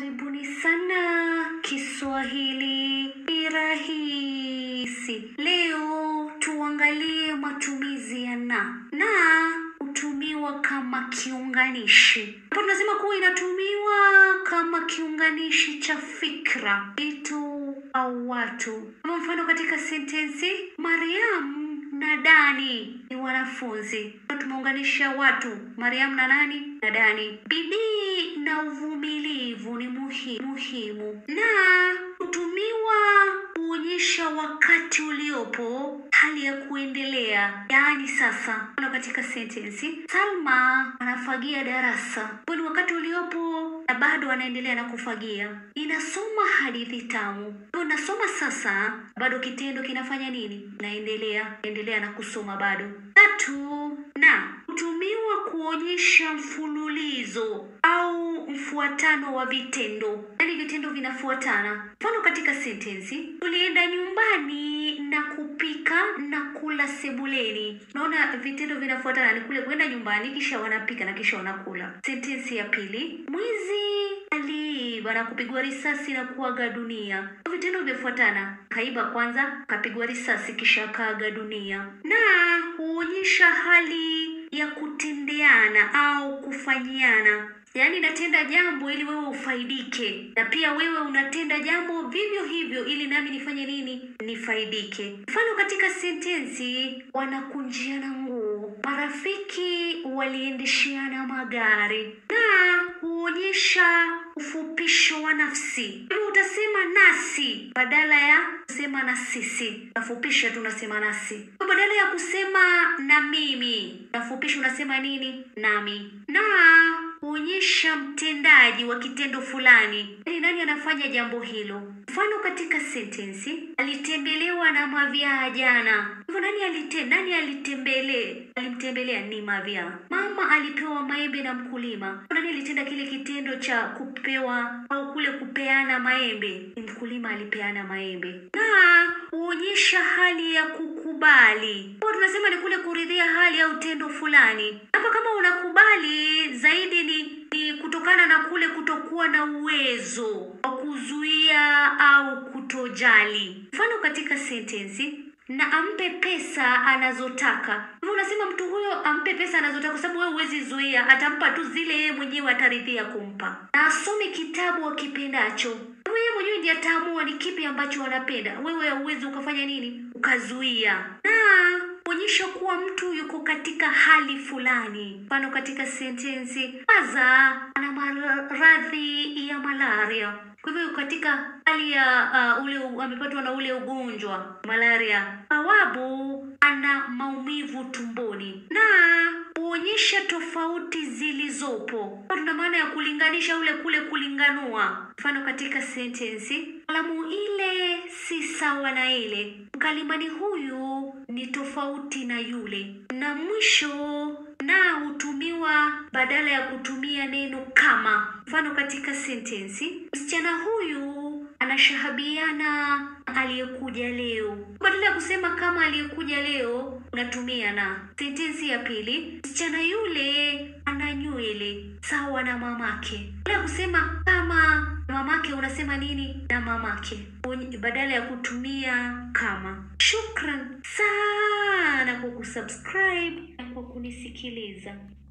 Karibuni sana Kiswahili ni rahisi. Leo tuangalie matumizi ya na. Na hutumiwa kama kiunganishi. Hapo tunasema kuwa inatumiwa kama kiunganishi cha fikra, vitu au watu. Kama mfano katika sentensi, Mariam na Dani ni wanafunzi. Tumeunganisha watu, Mariam na nani? Na Dani. Bidii na uvumilivu ni muhi, muhimu na hutumiwa kuonyesha wakati uliopo, hali ya kuendelea, yaani sasa. Mfano katika sentensi, Salma anafagia darasa. Huo ni wakati uliopo na bado anaendelea na kufagia. Inasoma hadithi tamu. Hivyo nasoma sasa, bado kitendo kinafanya nini? Naendelea, endelea na kusoma bado. Tatu, na hutumiwa kuonyesha mfululizo au mfuatano wa vitendo, yaani vitendo vinafuatana. Mfano katika sentensi, tulienda nyumbani na kupika na kula sebuleni. Unaona vitendo vinafuatana, ni kule kwenda nyumbani, kisha wanapika na kisha wanakula. Sentensi ya pili, mwizi aliiba na kupigwa risasi na kuaga dunia. Vitendo vimefuatana, kaiba kwanza, kapigwa risasi, kisha akaaga dunia. Na huonyesha hali ya kutendeana au kufanyiana yaani natenda jambo ili wewe ufaidike na pia wewe unatenda jambo vivyo hivyo ili nami nifanye nini nifaidike mfano katika sentensi wanakunjiana nguo marafiki waliendesheana magari na huonyesha ufupisho wa nafsi hivyo utasema nasi badala ya kusema na sisi nafupisha tunasema nasi Kwa badala ya kusema na mimi nafupisha unasema nini nami na huonyesha mtendaji wa kitendo fulani yaani nani anafanya jambo hilo mfano katika sentensi alitembelewa na mavyaa jana hivyo nani alite, nani alitembele alimtembelea ni mavyaa mama alipewa maembe na mkulima nani alitenda kile kitendo cha kupewa au kule kupeana maembe ni mkulima alipeana maembe na huonyesha hali ya kukubali kwa tunasema ni kule kuridhia hali au tendo fulani hapa kama unakubali zaidi ni, ni kutokana na kule kutokuwa na uwezo wa kuzuia au kutojali mfano katika sentensi na ampe pesa anazotaka hivyo unasema mtu huyo ampe pesa anazotaka kwa sababu wewe huwezi zuia atampa tu zile yeye mwenyewe ataridhia kumpa na asome kitabu akipendacho Wewe yeye mwenyewe ndiye ataamua ni kipi ambacho anapenda wewe hauwezi ukafanya nini ukazuia na kuonyesha kuwa mtu yuko katika hali fulani mfano katika sentensi aza ana maradhi ya malaria kwa hivyo yuko katika hali ya uh, ule amepatwa na ule ugonjwa malaria bawabu ana maumivu tumboni na huonyesha tofauti zilizopo tuna maana ya kulinganisha ule kule kulinganua mfano katika sentensi kalamu ile si sawa na ile mkalimani huyu ni tofauti na yule na mwisho na hutumiwa badala ya kutumia neno kama mfano katika sentensi msichana huyu anashahabiana aliyekuja leo badala ya kusema kama aliyekuja leo unatumia na sentensi ya pili msichana yule ana nywele sawa na mamake badala ya kusema kama mamake unasema nini na mamake badala ya kutumia kama shukran sana kwa kusubscribe na kwa kunisikiliza